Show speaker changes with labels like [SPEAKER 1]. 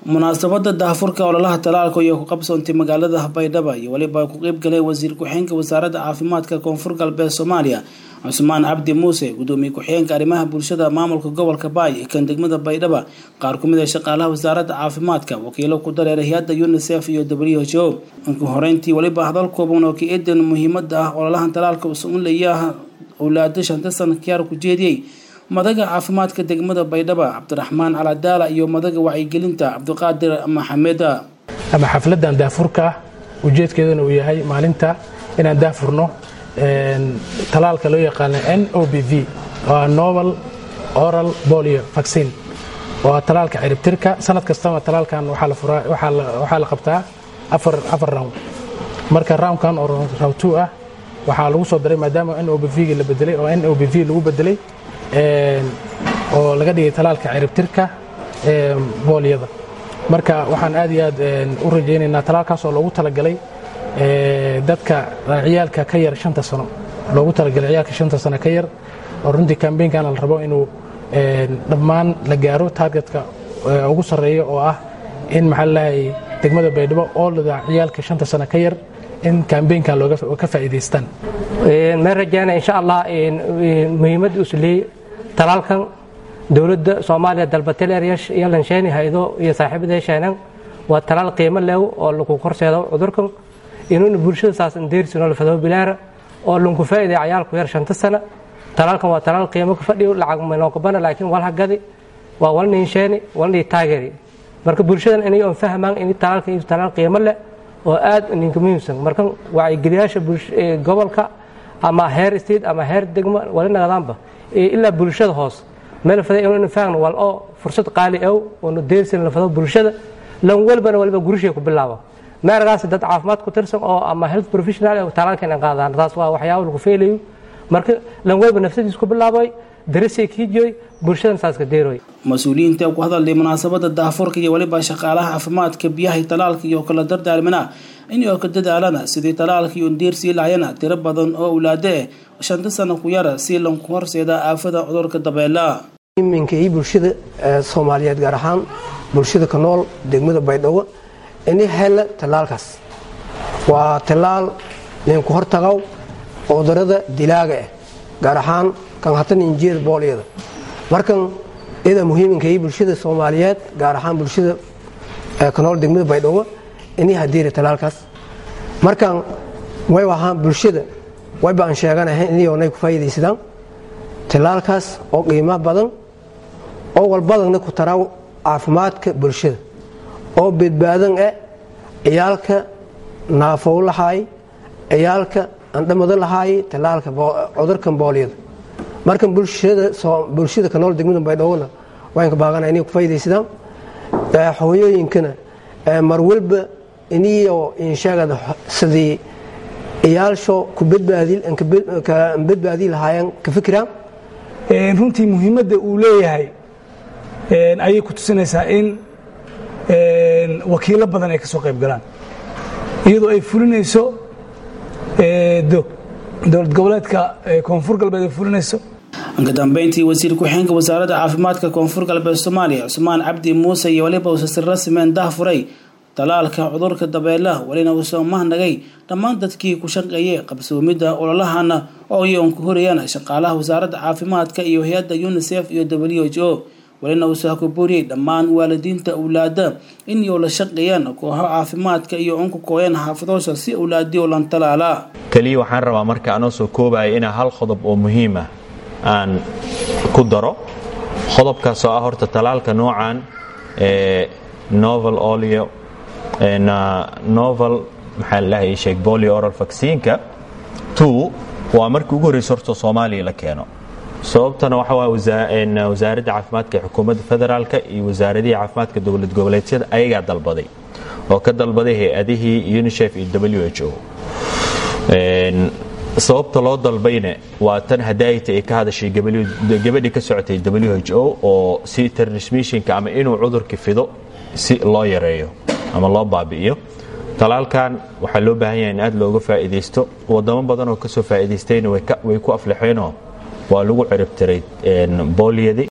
[SPEAKER 1] munaasabada daahfurka ololaha talaalka iyo ku qabsoontay magaalada baydhabo iyo weliba ku qeyb galay wasiir ku-xigeenka wasaaradda caafimaadka koonfur galbeed soomaaliya cusmaan cabdi muuse gudoomiye ku-xigeenka arrimaha bulshada maamulka gobolka baay kan degmada baydhabo qaar kumid a shaqaalaha wasaaradda caafimaadka wakiilo ku dareera hay-adda unicef iyo w h o markii horeyntii weliba hadal kooban oo ka eedan muhiimada ah ololahan talaalka usunlayaha owlaada shanta sana kiyaar ku jeediyey madaga caafimaadka degmada baydhabo cabdiraxmaan caladaala iyo madaga wacyigelinta cabdiqaadir maxameda
[SPEAKER 2] ama xafladan daafurka ah ujeedkeeduna uu yahay maalinta inaan daafurno talaalka loo yaqaano n o b v oo novel oral bolio vaccine waa talaalka ciribtirka sanad kastaba talaalkan waxaa la qabtaa afar round marka roundkan oo round two ah waxaa lagu soo daray maadaama n o b v la bedelay oo n o b v lagu bedelay oo laga dhigay talaalka ciribtirka boolyada marka waxaan aad iyo aad u rajaynaynaa talaalkaas oo loogu talagalay dadka ciyaalka ka yar shanta sano loogu talagalay ciyaalka shanta sano ka yar oo runtii kambeynkan la rabo inuu dhammaan la gaaro targetka ugu sarreeya oo ah in maxaa lalahay degmada baydhabo oolada ciyaalka shanta sano ka yar in kambeynkan looga ka faa'iidaystaan
[SPEAKER 3] ma rajayna insha allah muhiimadda uu leeyay talaalkan dowladda soomaaliya dalbatel iyo lansheeni haydo iyo saaxiibada sheenan waa talaal qiimo leew oo lagu korseedo cudurkan inuuna bulshada saas indeersinoo la fadabo bilaara oo lanku faa'iday cayaalku yar shanta sana talaalkan waa talaal qiimo ka fadhiyo lacag manookabana laakiin walha gadi waa walniin sheeni walnii taageeri marka bulshadan inay oon fahmaan in talaalkan iyo talaal qiimo leh oo aad ninka muhiimsan marka wacyigeliyaasha gobolka ama heer state ama heer degmo wali nagadaanba ilaa bulshada hoos meel fada inuu faahno wal oo fursad qaali aw oo deersin la fado bulshada lan walbana waliba gurishay ku bilaabo meergaas dad caafimaad ku tirsan oo ama health professional oo talaalkan aan qaadaan taas waa waxyaabo lagu feelayo marka lan walba nafsadiis ku bilaabay darisay kiijoy bulshadan saas ka deeroy
[SPEAKER 1] mas-uuliyiinta ku hadalay munaasabada daafurka iyo weliba shaqaalaha caafimaadka biyaha talaalka iyo kala dardaarmina inay ka dadaalana sidii talaalka iyo deersii lahayana tiro badan oo awlaado eh shanta sano ku yara si lanku horseeda aafada cudurka dabeela
[SPEAKER 4] iminka iyo bulshada soomaaliyeed gaar ahaan bulshada ka nool degmada baydhabo ini hela tallaalkaas waa tallaal linku hortagaw cudurada dilaaga ah gaar ahaan kan hatan injiyada boolyada markan ida muhiiminka iyo bulshada soomaaliyeed gaar ahaan bulshada ka nool degmada baydhabo ini hadiira tallaalkaas markan way ahaan bulshada wayba aan sheeganahay inay ku faa'iidaysadaan tallaalkaas oo qiimo badan oo walbadanna ku taraa caafimaadka bulshada oo badbaadan ah ciyaalka naafow lahaay ciyaalka andhamado lahaay tallaalka cudurkan boolyada markan bulshada ka nool degmada baydhowona waanka baaqana inay ku faa'iidaysadaan hooyooyinkana mar walba iniyo insheegada sidii ciyaalsho ku badbaadi lahaayeen ka fikiraan
[SPEAKER 5] runtii muhiimadda uu leeyahay ayay ku tusinaysaa in wakiilo badan ay ka soo qayb galaan iyadoo ay fulinayso dowlad goboleedka koonfur galbeed ay fulinayso
[SPEAKER 1] ka dambeyntii wasiir ku-xigeenka wasaaradda caafimaadka koonfur galbeed soomaaliya cusmaan cabdi muuse iyo weliba uusasir rasmeen dahfuray talaalka cudurka dabeelaha welina uusoo mahnagay dhammaan dadkii ku shaqeeyay qabsoomidda ololahana oo iyoon ku horayaan shaqaalaha wasaaradda caafimaadka iyo hay-adda unicef iyo w h o welina uusaa ku booriyey dhammaan waalidiinta awlaada inay la shaqeeyaan kooxo caafimaadka iyo unku kooyaan xaafadoosha si awlaadiyo lan talaala
[SPEAKER 6] keliya waxaan rabaa marka anoo soo koobaya inaa hal qodob oo muhiima aan ku daro qodobkaasoo ah horta talaalka noocan ee novel olio novel maxaa lalahay sheeg bolio oral vaccineka two waa markii ugu horreysa horta soomaaliya la keeno sababtana waxa waa wasaaradda caafimaadka ee xukuumadda federaalka iyo wasaaradihii caafimaadka dowlad goboleedyada ayagaa dalbaday oo ka dalbaday hay-adihii unicef iyo w h o sababta loo dalbayna waa tan hadaayta ay ka hadashay gabadhii ka socotay w h o oo si transmissionka ama inuu cudurka fido si loo yareeyo ama loo baabi'iyo talaalkan waxaa loo baahan yahay in aad looga faa'iidaysto wadamo badan oo kasoo faa'iidaystayna way ku aflaxeenoo waa lagu ciribtiray boolyadii